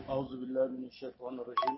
أعوذ بالله من الشيطان الرجيم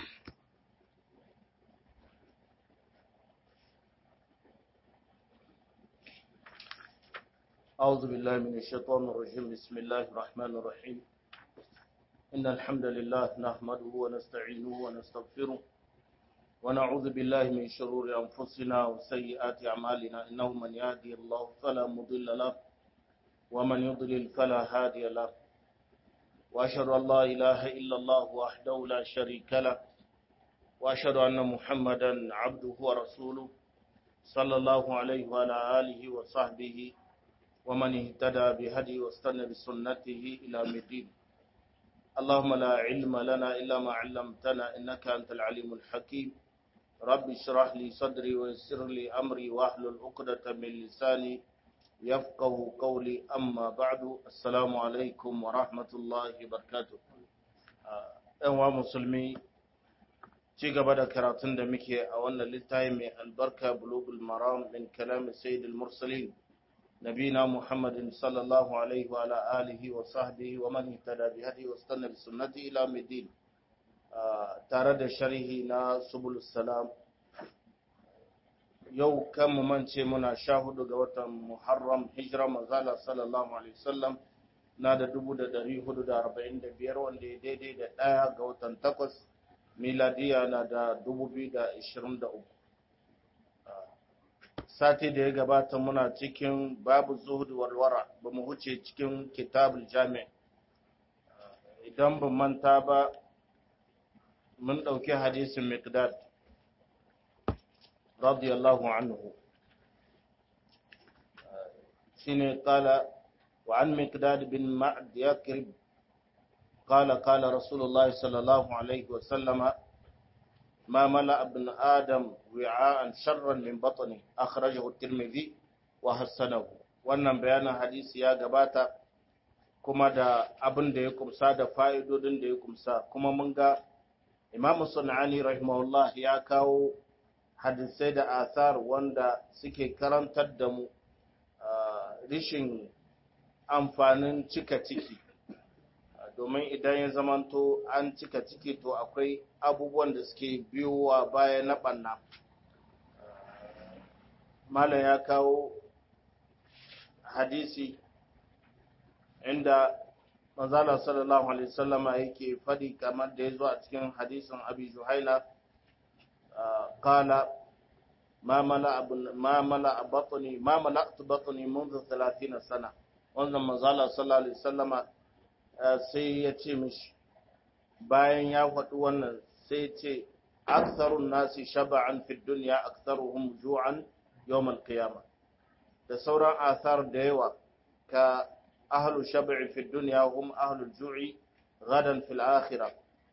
أعوذ بالله من الشيطان الرجيم بسم الله الرحمن الرحيم إن الحمد لله نحمده ونستعينه ونستغفره ونعوذ بالله من شرور أنفسنا وسيئات أعمالنا إنه من يهدي الله فلا مضل له ومن يضلل فلا هادي له وأشهد أن لا إله إلا الله وحده لا شريك له وأشهد أن محمدا عبده ورسوله صلى الله عليه وعلى آله وصحبه ومن اهتدى بهدي واستنى بسنته إلى الدين اللهم لا علم لنا إلا ما علمتنا إنك أنت العليم الحكيم رب اشرح لي صدري ويسر لي أمري واحلل عقدة من لساني يفقه قولي أما بعد السلام عليكم ورحمة الله وبركاته أيها المسلمين ci gaba da karatun da muke a wannan littafi mai albarka bulugul maram min kalam sayyidul mursalin nabina muhammadin sallallahu alaihi wa ala alihi wa sahbihi wa man ihtada bi hadi wa istanna bi sunnati ila midin tare da sharhi na subul salam yau kan mu mance muna sha hudu ga watan muharram hijira manzala sallallahu alaihi wasallam na da dubu da dari hudu da arba'in da biyar wanda ya daidai da ɗaya ga watan takwas miladiya na da 2023 sati da ya gabata muna cikin babu zuhudu walwara ba mu huce cikin kitabul jami idan ba manta ba mun ɗauki hadisin miqdad radiyallahu anhu shine kala wa an miqdad bin ma'd yakrib قال قال رسول الله صلى الله عليه وسلم ما ملأ ابن آدم وعاء شرا من بطنه أخرجه الترمذي وحسنه wannan bayanin hadisi ya gabata kuma da abin da ya kumsa da fa'idodin da ya kumsa kuma mun ga Imam Sunani rahimahullah ya kawo hadisai da athar wanda suke karantar da mu rishin amfanin cika ciki domin idan ya zamanto an cika ciki to akwai abubuwan da suke biyowa baya na ɓanna malam ya kawo hadisi inda manzala sallallahu alaihi wasallama yake faɗi kamar da ya zo a cikin hadisin abi juhaila kala ma mala batni ma mala'tu batni منذ 30 sana wannan manzala sallallahu alaihi wasallama sai ya ce mishi bayan ya faɗi wannan sai ce aksarun nasi shaba'an fi dunya aksaruhum ju'an yawmal qiyama da sauran asar da yawa ka ahlu shab'i fi dunya hum ahlu ju'i gadan fil akhirah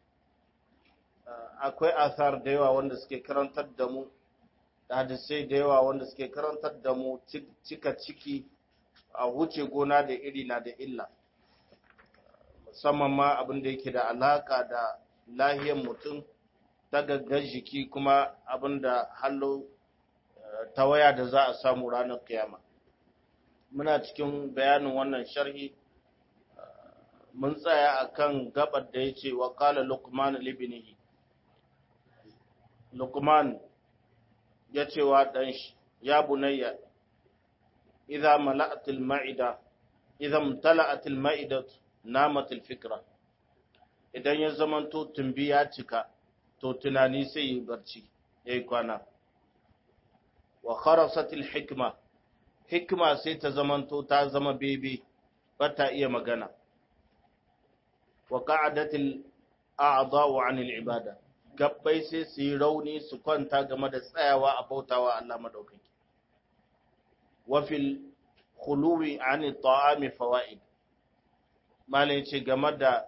akwai asar da yawa wanda suke karantar da mu da hadisai da yawa wanda suke karantar da mu cika ciki a wuce gona da iri na da illa musamman ma abin da yake da alaka da lahiyar mutum ta gaggar jiki kuma abin da hallo tawaya da za a samu ranar kiyama muna cikin bayanin wannan sharhi mun tsaya akan gabar da ya ce wa kala lukman libinihi lukman ya ce wa ɗan shi ya bunayya idza mala'atil ma'ida idza tala'atil ma'idatu namatul fikra idan ya zamanto tumbi ya cika to tunani sai yi barci yayi kwana wa kharasatil hikma hikma sai ta zamanto ta zama bebe bata iya magana wa qa'adatil a'dha'u 'anil ibada gabbai sai su yi rauni su kwanta game da tsayawa a bautawa Allah madaukaki wa fil khuluwi 'anil ta'ami fawaid malai ce game da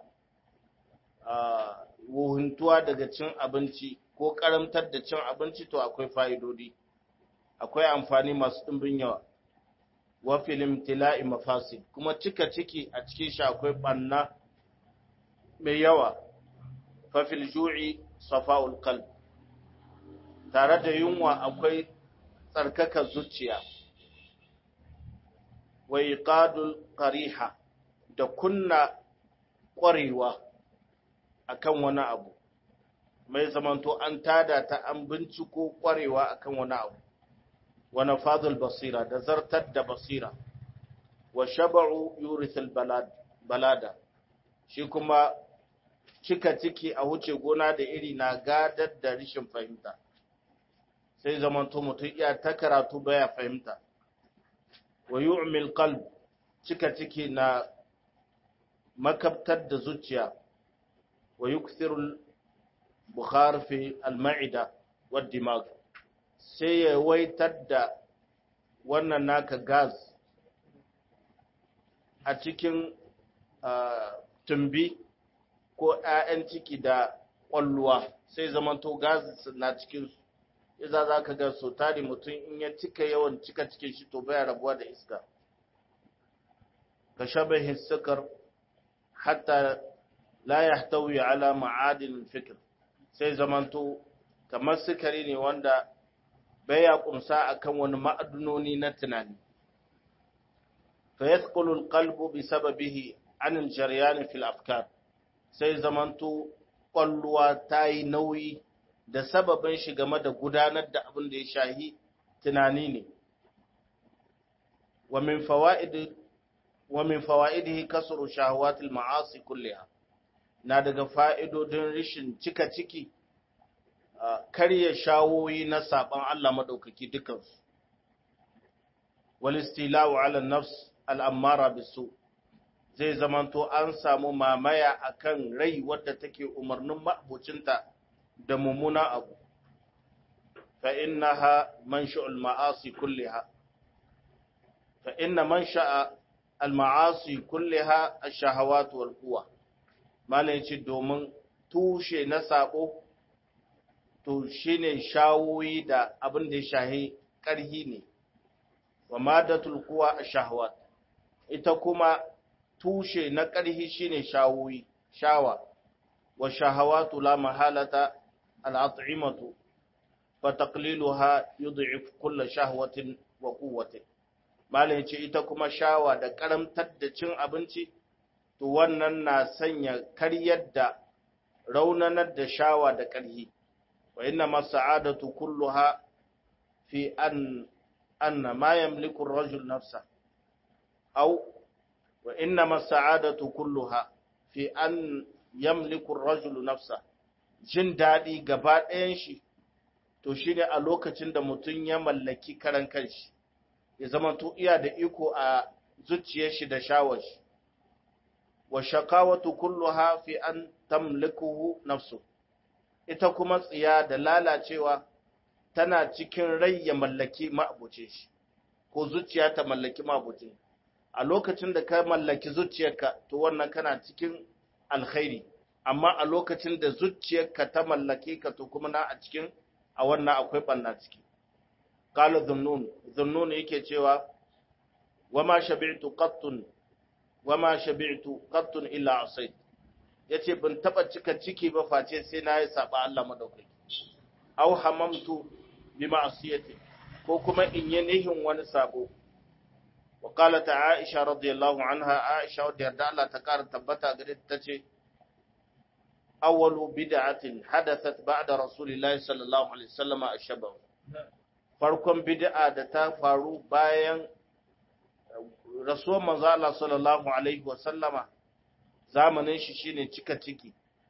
wuhuntuwa daga cin abinci ko karamtar da cin abinci to akwai fa'idodi akwai amfani masu ɗimbin yawa wa filim tila'i mafasid kuma cika ciki a cikin shi akwai ɓanna mai yawa fafil ju'i safa'ul qalb tare da yunwa akwai tsarkaka zuciya wa iqadul qariha da kunna ƙwarewa akan wani abu mai zamanto an tada ta an binciko kwarewa akan wani abu wani fadul basira da zartar da basira wa shaba'u yurithul balada shi kuma cika ciki a wuce gona da iri na gadar da rishin fahimta sai zamanto mutum iya ta karatu baya fahimta wa yu'mil qalb cika ciki na makabtar da zuciya wa yukthiru bukhar fi al-ma'ida wa dimag sai ya waitar da wannan naka gas a cikin tumbi ko 'ya'yan ciki da ƙwalluwa sai zamanto gas na cikinsu iza za ka ga so tari mutum in ya cika yawan cika cikin shi to baya rabuwa da iska ka shabahin sukar hatta la yahtawi ala ma'adin fikr sai zamanto kamar sukari ne wanda baya kumsa akan wani ma'adunoni na tunani fa yathqulu alqalbu bi sababihi an aljaryan fi alafkar sai zamanto kwalluwa ta yi nauyi da sababin shi game da gudanar da abin da ya shahi tunani ne wa min fawaid wa min fawaidihi kasru shahawatil ma'asi kulliha na daga fa'idodin rishin cika ciki karya shawoyi na saban Allah madaukaki dukansu wal istila'u ala nafs al'ammara bisu zai zamanto an samu mamaya akan rai wadda take umarnin ma'abucinta da mummuna abu fa innaha manshu'ul ma'asi kulliha fa inna mansha'a al-ma'asi kulliha ash-shahawat wal quwa malai ce domin tushe na sako to shine shawoyi da abin da ya shahi karhi ne wa madatul quwa ash-shahawat ita kuma tushe na ƙarhi shine shawoyi shawa wa shahawatu la mahalata al'at'imatu fa taqliluha yud'if kull shahwatin wa quwwatin malai yace ita kuma shawa da karamtar da cin abinci to wannan na sanya karyar da raunanar da shawa da ƙarhi wa inna mas'adatu kulluha fi an anna ma yamliku ar-rajul nafsa aw wa inna mas'adatu kulluha fi an yamliku ar-rajulu nafsa jin dadi gaba ɗayan shi to shine a lokacin da mutum ya mallaki karan kanshi ya zama to iya da iko a zuciyar shi da shawar shi wa shaqawatu kulluha fi an tamlikuhu nafsu ita kuma tsiya da lalacewa tana cikin rai ya mallaki ma'abuce shi ko zuciya ta mallaki ma'abuce a lokacin da ka mallaki zuciyarka to wannan kana cikin alkhairi amma a lokacin da zuciyarka ta mallake ka to kuma na a cikin a wannan akwai banna ciki qala dhunnun dhunnun yake cewa wama shabi'tu qattun wama shabi'tu qattun illa asayt yace ban taba cika ciki ba face sai na yi saba Allah madaukaki aw hamamtu bi ma'siyati ko kuma in yi nihin wani sabo wa qalat aisha radiyallahu anha aisha wadda yarda Allah ta kara tabbata gare ta ce awwalu bid'atin hadathat ba'da rasulillahi sallallahu alaihi wasallam ash-shaba farkon bid'a da ta faru bayan rasuwar manzo Allah sallallahu alaihi wasallama zamanin shi shine cika ciki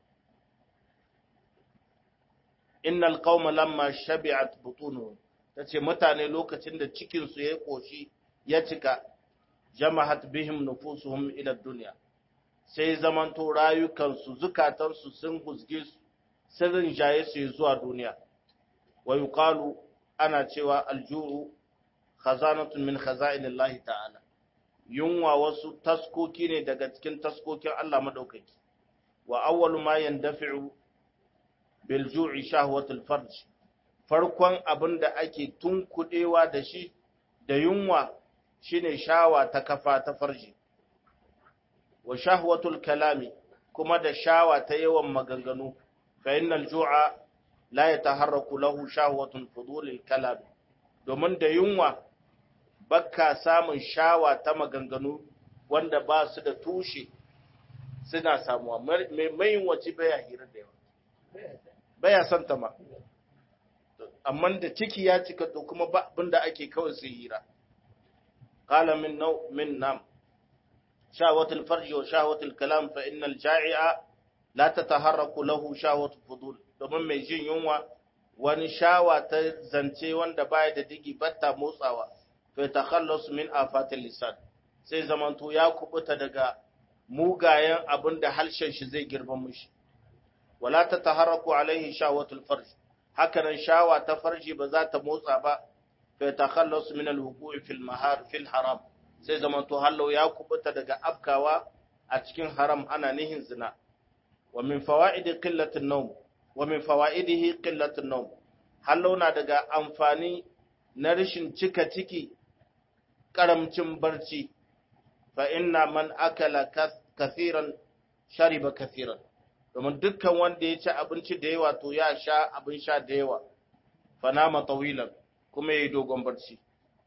innal qauma lamma shabi'at butunuhum tace mutane lokacin da cikin su yayi koshi ya cika jama'at bihim nufusuhum ila dunya sai zamanto rayukan su zukatan su sun gusge su sirrin jaye su zuwa duniya wa yuqalu ana cewa alju'u khazanatun min khaza'inillahi ta'ala yunwa wasu taskoki ne daga cikin taskokin Allah madaukaki wa awwalu ma yandafi'u bil ju'i shahwatul farj farkon abinda ake tunkudewa da shi da yunwa shine shawa ta kafa ta farji wa shahwatul kalami kuma da shawa ta yawan maganganu fa innal ju'a la yataharraku lahu shahwatun fudulil kalam domin da yunwa bakka samun shawa ta maganganu wanda ba su da tushe suna samuwa mai mayin wace baya hira da yawa baya son ta ma amma da ciki ya cika to kuma ba abin da ake kawai sai hira qala min naw min nam shawatul farj wa shawatul kalam fa innal ja'i'a la tataharraku lahu shawatul fudul domin mai jin yunwa wani shawa ta zance wanda baya da digi batta motsawa fa takhallus min afatil lisan sai zamanto ya kubuta daga mugayen abin da harshen shi zai girban mushi wala ta taharraku alaihi shawatul farj hakanan shawa ta farji ba za ta motsa ba fa takhallus min al-wuqu'i fil mahar fil haram sai zamanto hallo ya kubuta daga afkawa a cikin haram ana nihin zina wa min fawaidi qillatin nawm wa min fawaidihi qillatin nawm hallo na daga amfani na rashin cika ciki karamcin barci fa inna man akala kathiran shariba kathiran domin dukkan wanda ya ci abinci da yawa to ya sha abin sha da yawa fa nama tawilan kuma yayi dogon barci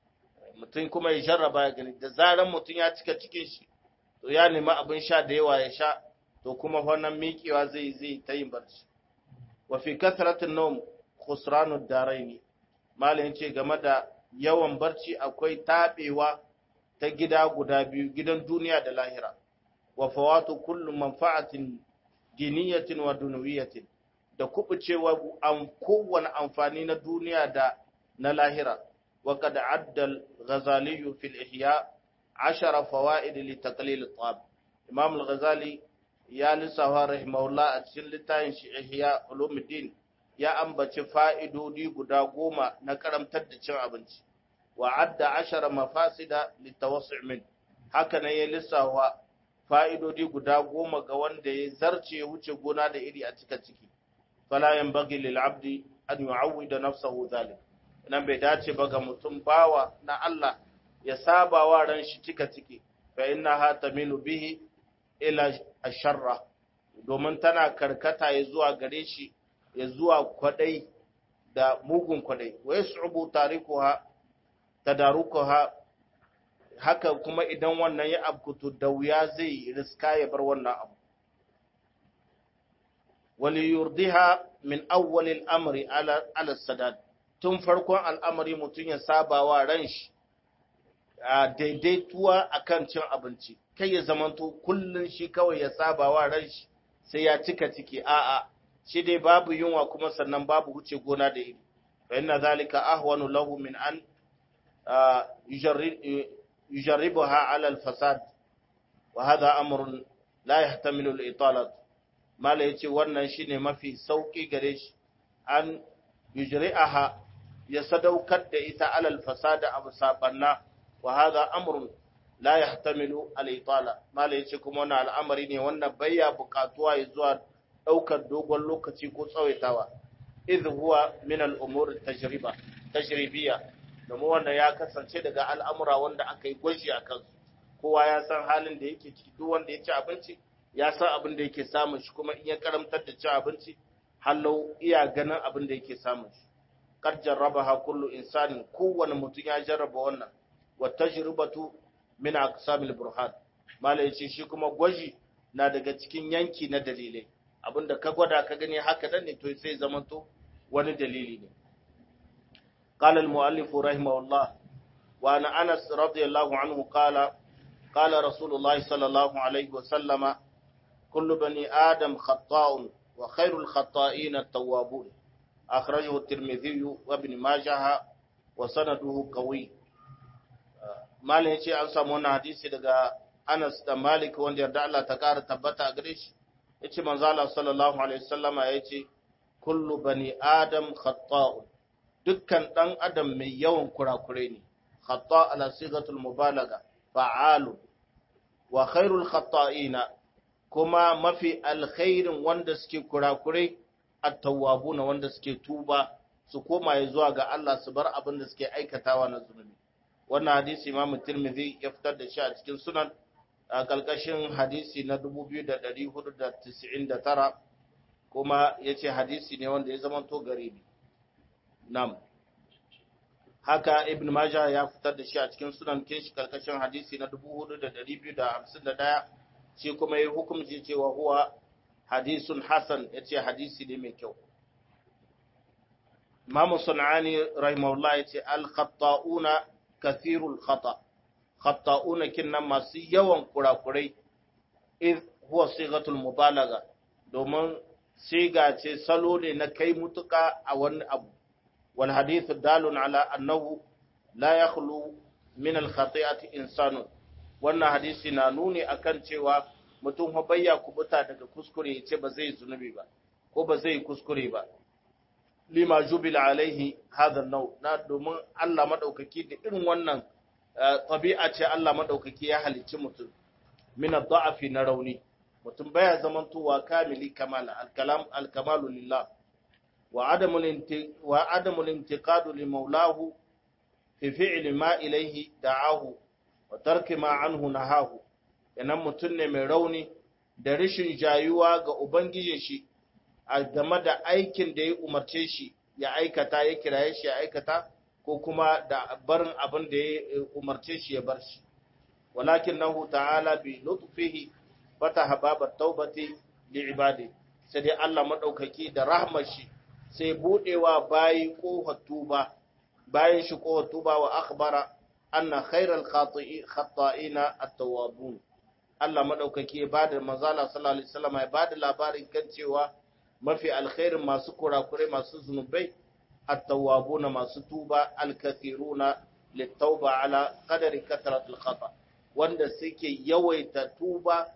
mutum kuma ya jarraba ya gani da zaran mutum ya cika cikin shi to ya nemi abin sha da yawa ya sha to kuma wannan miƙewa zai zai ta yin barci wa fi kasratin nawm khusranud daraini malamin ce game da yawan barci akwai tabewa ta gida guda biyu gidan duniya da lahira wa fawatu kullu manfa'atin diniyatin wa dunawiyatin da kubucewa an kowane amfani na duniya da na lahira wa qad adda al-ghazali fi al-ihya 10 fawaid li taqlil at-tab imam al-ghazali ya lissafa rahimahullah a cikin littafin shi ihya ulumuddin ya ambaci fa'idodi guda goma na karamtar da cin abinci وعد عشر مفاسد للتوسع من haka nan ya lissawa fa'idodi guda goma ga wanda ya zarce wuce gona da iri a cika ciki fala yanbaghi lil abdi an yu'awwida nafsahu zalik nan bai dace ba ga mutum bawa na Allah ya saba wa ran shi cika ciki fa innaha tamilu bihi ila asharra domin tana karkata ya zuwa gare shi ya zuwa kwadai da mugun kwadai wa yas'ubu tarikuha tadarukuha haka kuma idan wannan ya abkutu da wuya zai riska ya bar wannan abu wali yurdiha min awwal al-amri ala ala sadad tun farkon al'amari mutun ya saba wa ran shi a daidaituwa akan cin abinci kai ya zamanto kullun shi kawai ya saba wa ran shi sai ya cika ciki a'a shi dai babu yunwa kuma sannan babu huce gona da iri fa inna zalika ahwanu lahu min an يجربها على الفساد وهذا أمر لا يحتمل الإطالة ما ليتي wannan shine mafi sauki gare shi an yujri'aha ya sadaukar da ita alal fasada abu sabanna wa hadha amrun la yahtamilu al-itala ma yace kuma wannan al'amari ne wannan bayya bukatuwa ya zuwa daukar dogon lokaci ko tsawaitawa idh huwa min al-umur tajriba tajribiyya domin wannan ya kasance daga al'amura wanda aka yi gwaji a kansu kowa ya san halin da yake ciki duk wanda ya ci abinci ya san abin da yake samun shi kuma in ya karamtar da ci abinci hallau iya ganin abin da yake samun shi kar jarrabaha kullu insanin kowane mutum ya jarraba wannan wa tajribatu min aqsamil burhan mala yace shi kuma gwaji na daga cikin yanki na dalilai abinda ka gwada ka gani haka nan ne to sai zamanto wani dalili ne قال المؤلف رحمه الله وعن أنس رضي الله عنه قال قال رسول الله صلى الله عليه وسلم كل بني آدم خطاء وخير الخطائين التوابون أخرجه الترمذي وابن ماجه وسنده قوي ما yace an samu wannan hadisi daga Anas da Malik wanda yarda Allah ta kara tabbata a gare shi yace manzo Allah sallallahu alaihi wasallama yace kullu bani adam khata'un dukkan ɗan adam mai yawan kurakure ne, khata ala sigatul mubalaga fa'alu, wa khairul khata'ina kuma mafi alkhairin wanda suke kurakure at-tawwabu na wanda suke tuba su koma ya zuwa ga Allah su bar abin da suke aikatawa na zunubi. Wannan hadisi Imam Tirmidhi ya fitar da shi a cikin sunan a ƙarƙashin hadisi na 2499 kuma ya ce hadisi ne wanda ya zama to garibi. Nam. Haka Ibn Majah ya fitar da shi a cikin sunan kinshi karkashin hadisi na 4251 shi kuma ya hukunci cewa huwa hadisun hasan ya ce hadisi ne mai kyau imamu sun'ani rahimahullah ya ce al-khatta'una kathirul khata khatta'una kinnan masu yawan kurakurai iz huwa sigatul mubalaga domin siga ce salo ne na kai mutuka a wani abu wal hadithu dalun ala annahu la yakhlu min al khati'ati insanun wannan hadisi na nuni akan cewa mutum fa bayya kubuta daga kuskure yace ba zai zunubi ba ko ba zai kuskure ba lima jubila alaihi hadha nau na domin Allah madaukaki da irin wannan tabi'a ce Allah madaukaki ya halicci mutum min ad-da'fi na rauni mutum baya zamantowa kamili kamala al-kalam al-kamalu lillah wa adamul wa adamul intiqadu li maulahu fi fi'li ma ilayhi da'ahu wa tarki ma anhu nahahu yanan mutum ne mai rauni da rishin jayuwa ga ubangijin shi a game da aikin da ya umarce shi ya aikata ya kiraye shi ya aikata ko kuma da barin abin da ya umarce shi ya bar shi walakin nahu ta'ala bi lutfihi fataha babat taubati li ibadi sai dai Allah madaukaki da rahmar shi sai budewa bayi kofar tuba bayan shi kofar tuba wa akhbara anna khairal khata'ina at-tawwabun Allah madaukaki ya bada manzala sallallahu alaihi wasallam ya bada labarin kan cewa mafi alkhairin masu kurakure masu zunubai at-tawwabuna masu tuba al-kathiruna lit-tauba ala qadari kathratil khata wanda suke yawaita tuba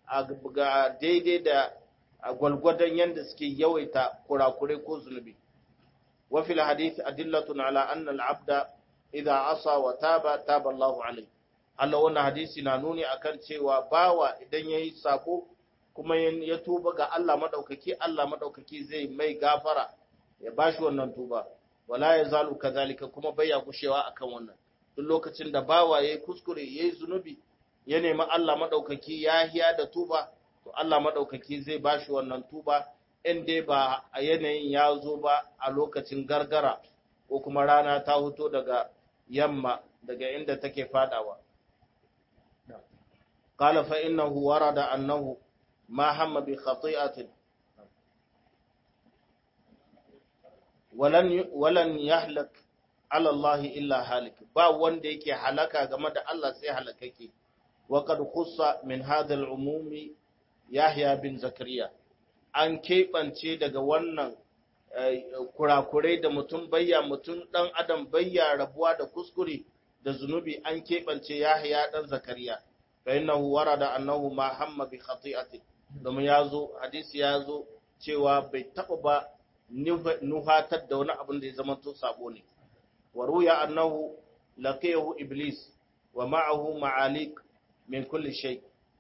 ga daidai da gwalgwadon yanda suke yawaita kurakure ko zunubi wa fil hadith adillatun ala anna al-abda idza asa wa taba taba Allahu alayhi Allah wannan hadisi na nuni akan cewa bawa idan yayi sako kuma ya tuba ga Allah madaukaki Allah madaukaki zai mai gafara ya bashi wannan tuba wala yazalu kadhalika kuma baya gushewa akan wannan duk lokacin da bawa yayi kuskure yayi zunubi ya nemi Allah madaukaki yahiya da tuba to Allah madaukaki zai bashi wannan tuba in dai ba a yanayin ya zo ba a lokacin gargara ko kuma rana ta huto daga yamma daga inda take fadawa قال فإنه ورد أنه ما هم بخطيئة ولن ولن يهلك على الله إلا هالك با wanda yake halaka game da Allah sai halakake wa qad khussa min hadha al-umum Yahya bin Zakariya an keɓance daga wannan kurakurai da mutum bayya mutum dan adam bayya rabuwa da kuskure da zunubi an keɓance Yahya dan Zakariya fa innahu warada annahu ma hamma bi khati'atin domin ya zo hadisi ya zo cewa bai taɓa ba nuhatar da wani abin da ya zama to sabo ne wa ruya annahu laqiyahu iblis wa ma'ahu ma'alik min kulli shay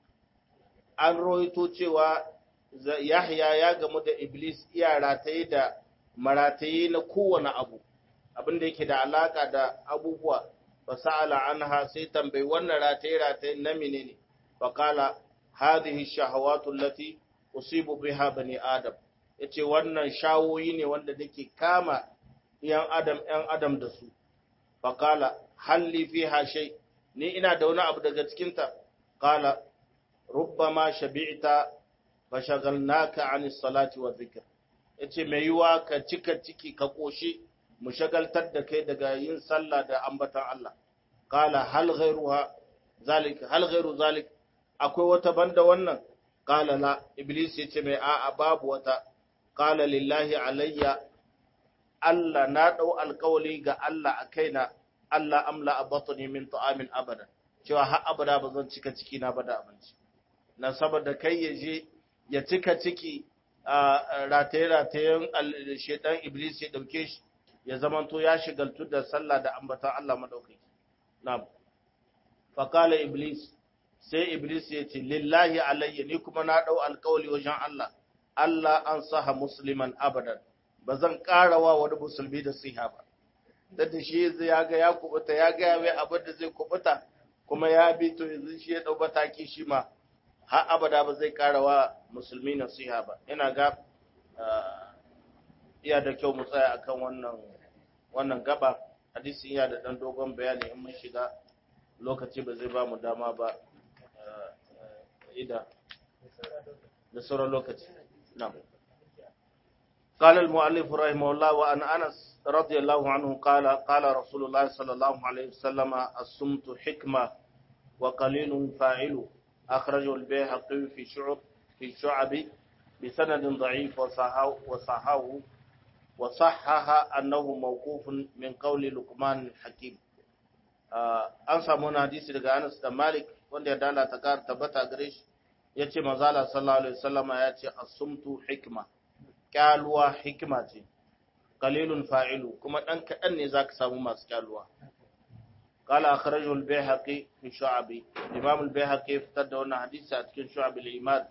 an roito cewa yahya ya gamu da iblis iya rataye da marataye na kowane abu abin da yake da alaka da abubuwa fa sa'ala anha sai tambayi wannan rataye rataye na menene fa qala hadhihi shahawatu allati usibu biha bani adam yace wannan shawoyi ne wanda nake kama yan adam yan adam da su fa qala halli fiha shay ni ina da wani abu daga cikin ta qala rubbama shabi'ta fa shagalnaka anis salati wa dhikr yace mai yiwa ka cika ciki ka koshi mu shagaltar da kai daga yin sallah da ambatan Allah qala hal ghayruha zalik hal ghayru zalik akwai wata banda wannan qala la iblis yace mai a'a babu wata qala lillahi alayya Allah na dau alkawali ga Allah a kaina Allah amla abatni min ta'amin abada cewa har abada ba zan cika ciki na ba da abinci na saboda kai ya je ya cika ciki a rataye-ratayen shedan iblis ya dauke shi ya zamanto ya shigaltu da sallah da ambatan Allah madaukaki na'am faqala iblis sai iblis ya ce lillahi alayya ni kuma na dau alkawali wajen Allah Allah an saha musliman abadan ba zan karawa wani musulmi da siha ba da shi ya ga ya kubuta ya ga mai abin da zai kubuta kuma ya bi to yanzu shi ya dau mataki shi ma har abada ba zai karawa musulmi nasiha ba ina ga iya da kyau mu tsaya akan wannan wannan gaba hadisi iya da dan dogon bayani in mun shiga lokaci ba zai ba mu dama ba ida da sauran lokaci na'am قال المؤلف رحمه الله وعن أنس رضي الله عنه قال قال رسول الله صلى الله عليه وسلم الصمت حكمة وقليل فاعل أخرجه البيهقي في شعب في شعب بسند ضعيف وصححه وصححه وصحح أنه موقوف من قول لقمان الحكيم an samu wani hadisi daga Anas da Malik wanda ya dala ta kar tabbata gare shi yace manzala sallallahu alaihi wasallama yace as-sumtu hikma kyaluwa hikima ce qalilun fa'ilu kuma dan kadan ne zaka samu masu kyaluwa qala akhrajahu al-bayhaqi fi shu'abi imam al-bayhaqi fitar da wannan hadisi a cikin shu'ab al-iman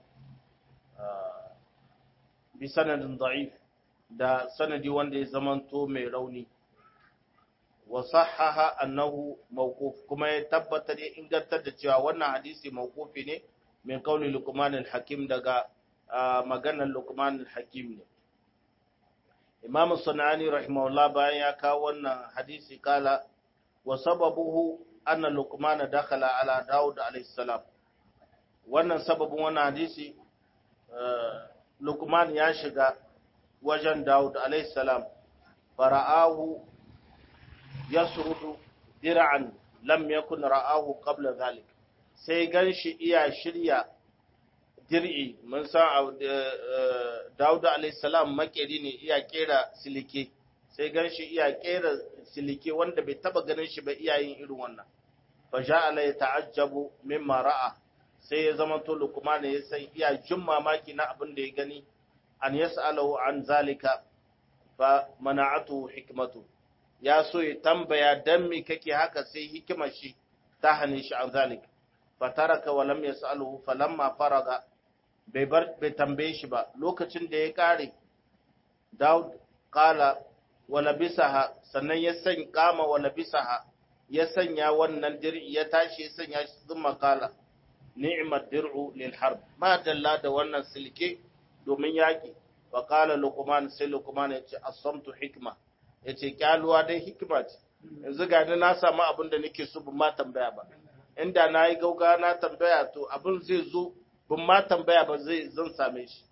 bi sanadin da'if da sanadi wanda ya zamanto mai rauni wa sahaha annahu mawquf kuma ya tabbatar ya ingantar da cewa wannan hadisi mawqufi ne min qawli luqman al-hakim daga maganar luqman al-hakim ne imam sunani rahimahullah bayan ya kawo wannan hadisi kala wa sababuhu anna luqman dakhala ala daud alayhi salam wannan sababin wannan hadisi luqman ya shiga wajen daud alayhi salam fara'ahu yasrudu dir'an lam yakun ra'ahu qabla dhalik sai ganshi iya shirya dir'i mun san Dawud alayhi salam makeri ne iya kera silike sai ganshi iya kera silike wanda bai taba ganin shi ba iya yin irin wannan fa ja'ala yata'ajjabu mimma ra'a sai ya zama to Luqman ya san iya jin mamaki na abin da ya gani an yas'alahu an zalika fa mana'atu hikmatu ya so ya tambaya dan me kake haka sai hikimar shi ta hane shi an zalika fataraka wa lam yas'aluhu falamma faraga bai bar bai tambaye shi ba lokacin da ya kare Daud qala wa labisaha sannan ya san kama wa labisaha ya sanya wannan dir'i ya tashi ya sanya shi zuma kala ni'mat dir'u lil harb ma dalla da wannan silke domin yaki wa qala luqman sai luqman ya ce as-samtu hikma yace kyaluwa dai hikima ce yanzu ga ni na samu abin da nake so ban ma tambaya ba inda na yi gauga na tambaya to abin zai zo ban ma tambaya ba zai zan same shi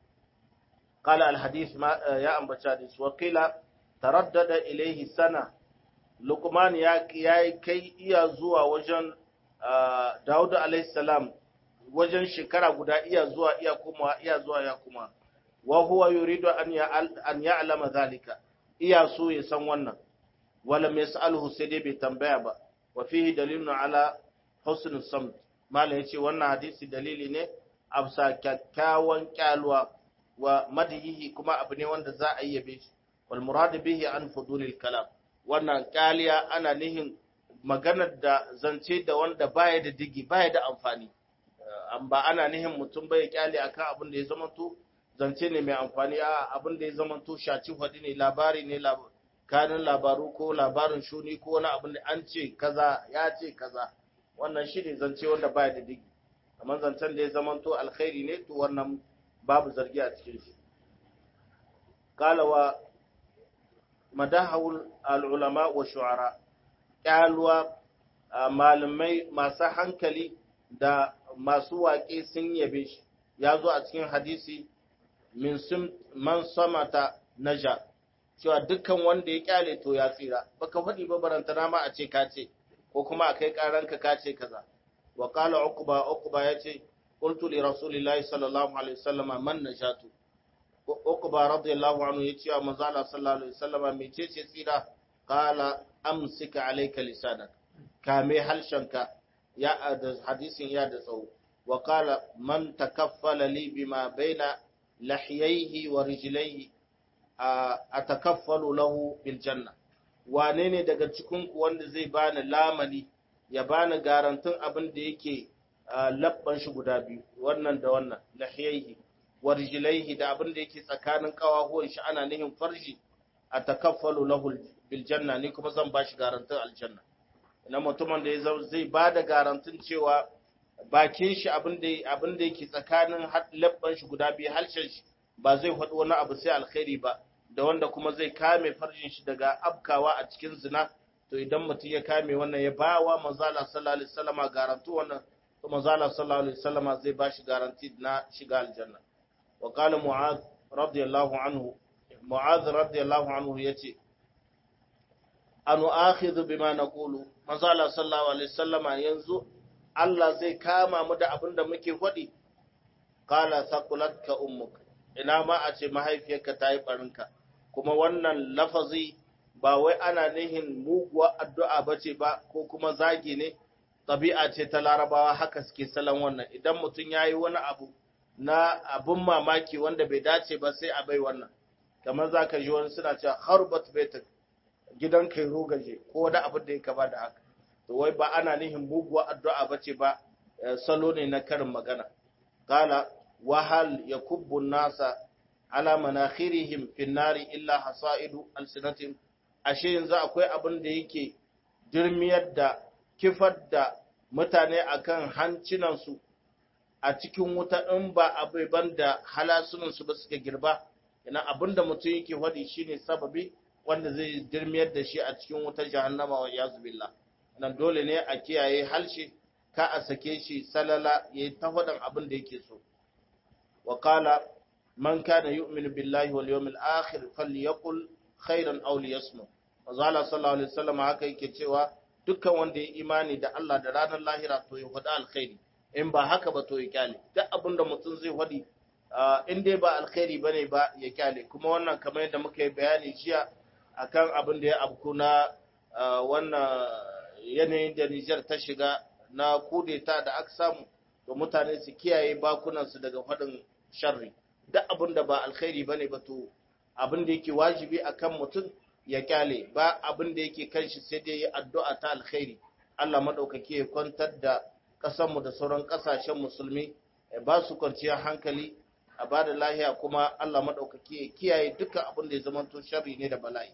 قال الحديث ما يا أم بشادس وقيل تردد إليه سنة لقمان يا يا كي iya zuwa wajen Dawud alayhi salam wajen shekara guda iya zuwa iya kuma iya zuwa ya kuma wa huwa yuridu an ya an ya'lama zalika iya so ya san wannan walam yas'alhu sai dai bai tambaya ba wa fihi dalilun ala husnul samt malam yace wannan hadisi dalili ne a bisa kyakkyawan kyalwa wa madihi kuma abu ne wanda za a yi yabe shi wal murad bihi an fudulil kalam wannan kyaliya ana nihin maganar da zance da wanda baya da digi baya da amfani an ba ana nihin mutum bai kyale akan abin da ya zama to zance ne mai amfani a abin da ya zama to shaci hadi ne labari ne kanin labaru ko labarin shuni ko wani abin da an ce kaza ya ce kaza wannan shi ne zance wanda baya da digi amma zancen da ya zama to alkhairi ne to wannan babu zargi a cikin shi kalawa madahawul al'ulama wa shu'ara ƙyalwa malamai masu hankali da masu waƙe sun yabe shi ya zo a cikin hadisi min man samata naja cewa dukkan wanda ya kyale to ya tsira baka faɗi ba barantana ma a ce ka ce ko kuma a kai ƙaranka ka ce kaza wa qala uqba uqba yace qultu li rasulillahi sallallahu alaihi wasallam man najatu uqba radiyallahu anhu yace wa manzo Allah sallallahu alaihi wasallam mecece tsira qala amsika alayka lisanak kame halshenka ya da hadisin ya da tsawo wa qala man takaffala li bima baina lahiyaihi wa rijlaihi atakaffalu lahu bil janna wane ne daga cikin ku wanda zai bani lamani ya bani garantun abin da yake labban shi guda biyu wannan da wannan lahiyaihi wa rijlaihi da abin da yake tsakanin kawahuwan shi ana nihin farji atakaffalu lahu bil janna ni kuma zan bashi garantun aljanna ina mutumin da ya zai bada garantun cewa bakin shi abin da abin da yake tsakanin labban shi guda biyu halshen shi ba zai faɗi wani abu sai alkhairi ba da wanda kuma zai kame farjin shi daga abkawa a cikin zina to idan mutum ya kame wannan ya ba wa manzala sallallahu alaihi wasallama garantu wannan to manzo Allah sallallahu alaihi wasallama zai bashi garanti na shiga aljanna wa qala mu'adh radiyallahu anhu mu'adh radiyallahu anhu yace anu akhidhu bima naqulu manzo Allah sallallahu alaihi wasallama yanzu Allah zai kama mu da abinda muke faɗi qala thaqulatka ummuka ina ma a ce mahaifiyarka ta yi barinka kuma wannan lafazi ba wai ana nihin muguwar addu'a bace ba ko kuma zagi ne ɗabi'a ce ta larabawa haka suke salon wannan idan mutum ya yi wani abu na abun mamaki wanda bai dace ba sai a bai wannan kamar za ka ji wani suna cewa harbat betak gidan kai rogaje ko wani abu da ya kaba da haka to wai ba ana nihin muguwa addu'a ba ce ba salo ne na karin magana kala wahal ya kubbu nasa ala manakhirihim fin nari illa hasaidu alsinatin ashe yanzu akwai abin da yake dirmiyar da kifar da mutane akan hancinansu a cikin wuta in ba abubuwan da halasunansu ba suka girba ina abinda mutum yake faɗi shine sababi wanda zai dirmiyar da shi a cikin wutar jahannama wa yazu billah nan dole ne a kiyaye halshe ka a sake shi salala yayi ta faɗin abin da yake so wa qala man kana yu'minu billahi wal yawmil akhir falyaqul khairan aw liyasmut manzo Allah sallallahu alaihi wasallam haka yake cewa dukkan wanda ya imani da Allah da ranar lahira to ya faɗi alkhairi in ba haka ba to ya kyale duk abin da mutum zai faɗi in dai ba alkhairi bane ba ya kyale kuma wannan kamar yadda muka yi bayani jiya akan abin da ya abku na wannan yanayin da Nijar ta shiga na kudeta da aka samu to mutane su kiyaye bakunansu daga faɗin sharri duk abin da ba alkhairi bane ba to abin da yake wajibi akan mutum ya kyale ba abin da yake kan shi sai dai addu'a ta alkhairi Allah madaukake ya kwantar da ƙasarmu da sauran ƙasashen musulmi ba su kwanciyar hankali a ba da lahiya kuma Allah madaukake ya kiyaye dukkan abin da ya zama to sharri ne da bala'i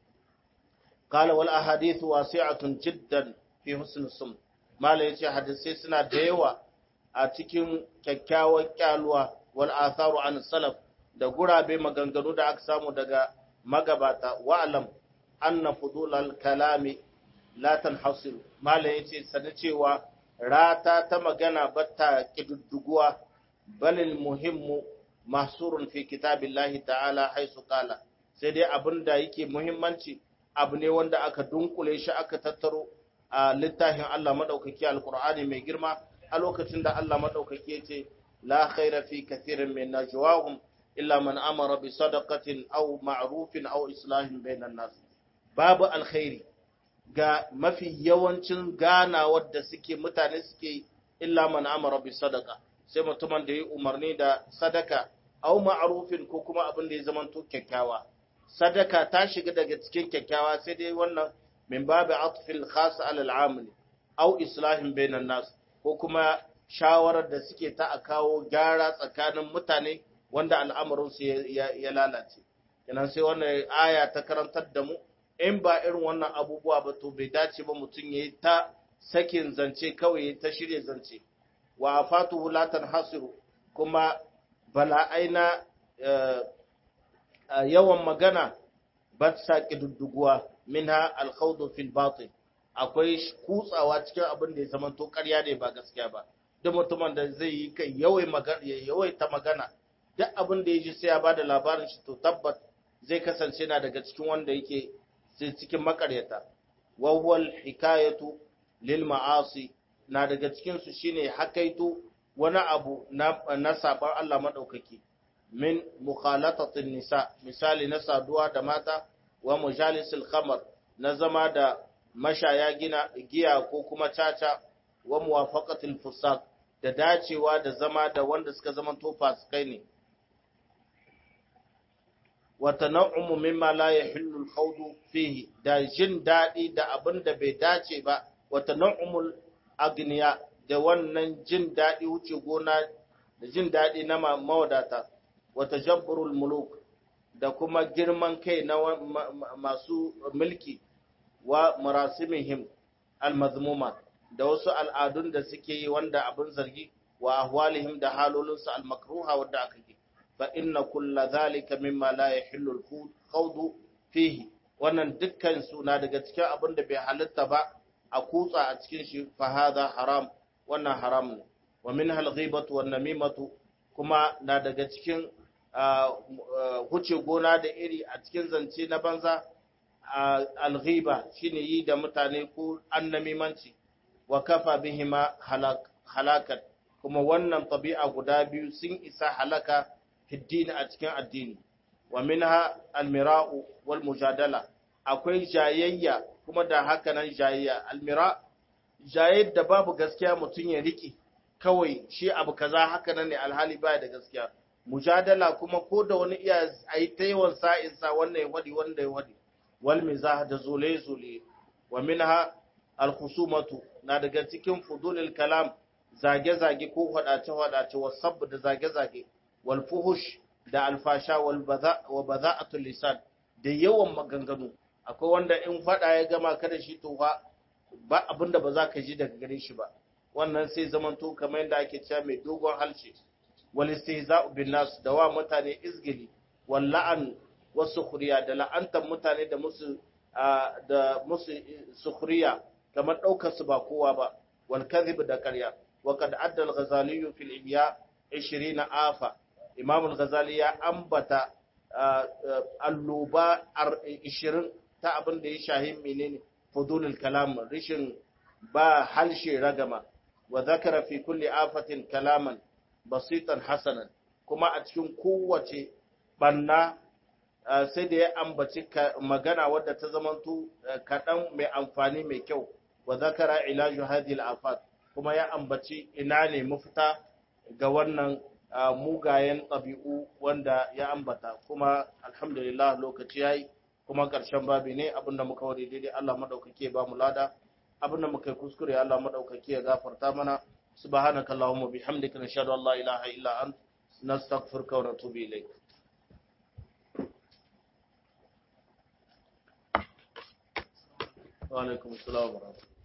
qala wal ahadith wasi'atun jiddan fi husn sum mala yace hadisi suna da yawa a cikin kyakkyawar kyaluwa wal atharu an salaf da gurabe maganganu da aka samu daga magabata wa'alam anna fudulal kalami la tanhasir malam yace sanin cewa rata ta magana batta kidudduguwa balil muhimmu mahsurun fi kitabillahi ta'ala haisu qala sai dai abinda yake muhimmanci abu ne wanda aka dunkule shi aka tattaro a littafin Allah madaukaki alqur'ani mai girma a lokacin da Allah madaukaki yace la khaira fi kathirin min najwahum illa man amara bi sadaqatin aw ma'rufin aw islahin bainan nas babu alkhairi ga mafi yawancin ganawar da suke mutane suke illa man amara bi sadaqa sai mutumin da ya umarni da sadaka aw ma'rufin ko kuma abin da ya zamanto kyakkyawa sadaka ta shiga daga cikin kyakkyawa sai dai wannan min babu atfil khas ala al'amil aw islahin bainan nas ko kuma shawarar da suke ta a kawo gyara tsakanin mutane wanda al'amarinsu ya lalace. Kenan sai wannan aya ta karantar da mu, in ba irin wannan abubuwa ba to bai dace ba mutum ya yi ta sakin zance kawai ya ta shirya zance. Wa a fatu hulatan hasiru kuma bala'ai na yawan magana ba sa ƙidudduguwa min ha alkhaudu fil batin akwai kutsawa cikin abin da ya zama to ƙarya ne ba gaskiya ba. Duk mutumin da zai yi kai yawaita magana duk abin da ya ji sai ya ba da labarin shi to tabbat zai kasance na daga cikin wanda yake cikin makaryata wawwal hikayatu lil ma'asi na daga cikin su shine hakaitu wani abu na, na saban Allah madaukaki min mukhalatatin nisa misali na saduwa da mata wa mujalisil khamar na zama da mashaya gina giya ko kuma caca wa muwafaqatil fusaq da dacewa da zama da wanda suka zama to fasikai ne watana'umu mimma la yahillu al-khawdu fihi da jin dadi da abin da bai dace ba watana'umul agniya da wannan jin dadi wuce gona da jin dadi na mawadata watajabburul muluk da kuma girman kai na masu mulki wa marasimihim al-mazmuma da wasu al'adun da suke yi wanda abin zargi wa ahwalihim da halolinsu al-makruha wanda aka yi fa inna kulla zalika mimma la yahillu al-khawdu fihi wannan dukkan su na daga cikin abin da bai halitta ba a kutsa a cikin shi fa hadha haram wannan haram ne wa min halghibatu wan namimatu kuma na daga cikin huce gona da iri a cikin zance na banza alghiba shine yi da mutane ko annamimanci wa kafa bihima halakat kuma wannan tabi'a guda biyu sun isa halaka fiddini a cikin addini wa minha almira'u wal mujadala akwai jayayya kuma da haka nan jayayya almira jayayyar da babu gaskiya mutum ya riki kawai shi abu kaza haka nan ne alhali baya da gaskiya mujadala kuma ko da wani iya ayi ta yawan sa'in sa wannan ya wadi wanda ya wadi wal mizah da zule zule wa minha al khusumatu na daga cikin fudulil kalam zage zage ko hadace hadace wasab da zage zage wal fuhush da alfasha wal baza wa baza'atul lisan da yawan maganganu akwai wanda in fada ya gama kada shi to ba abinda ba za ka ji daga gare shi ba wannan sai zamanto kamar yadda ake cewa mai dogon halshe wal istihza'u bin nas da wa mutane izgili wal la'an wasu khuriya da la'antar mutane da musu da musu sukhriya kamar daukar su ba kowa ba wal kadhib da ƙarya wa qad adda al ghazali fi al ihya 20 afa imam al ghazali ya ambata alluba 20 ta abin da ya shahi menene fudulul kalam rishin ba halshe ragama wa zakara fi kulli afatin kalaman basitan hasanan kuma a cikin kowace banna sai da ya ambaci magana wadda ta zamanto kaɗan mai amfani mai kyau wa zakara ilaju hadhihi afat kuma ya ambaci ina ne mafita ga wannan mugayen ɗabi'u wanda ya ambata kuma alhamdulillah lokaci yayi kuma ƙarshen babi ne abinda muka wari daidai Allah madaukake ba mu lada abinda muka yi kuskure Allah madaukake ya gafarta mana subhanaka allahumma bihamdika nashhadu an la ilaha illa ant nastaghfiruka wa natubu ilayk wa alaikum assalam wa rahmatullahi